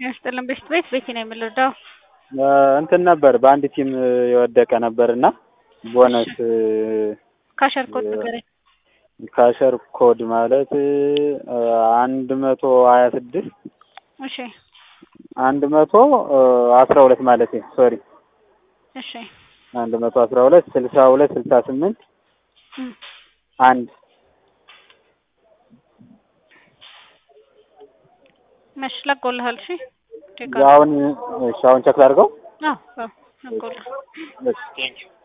ያስጥልን ቤት ቤት ቤቴ ነው የምንረዳው። እንትን ነበር በአንድ ቲም የወደቀ ነበር እና ቦነስ ካሸር ኮድ ንገረኝ። ካሸር ኮድ ማለት አንድ መቶ ሀያ ስድስት እሺ አንድ መቶ አስራ ሁለት ማለት ሶሪ እሺ አንድ መቶ አስራ ሁለት ስልሳ ሁለት ስልሳ ስምንት እም፣ አንድ መሽ ለቆልሃል። እሺ ቼክ አድርግ። አሁን እሺ አሁን ቸክ ላድርገው አዎ አዎ ለቆልሃል። እሺ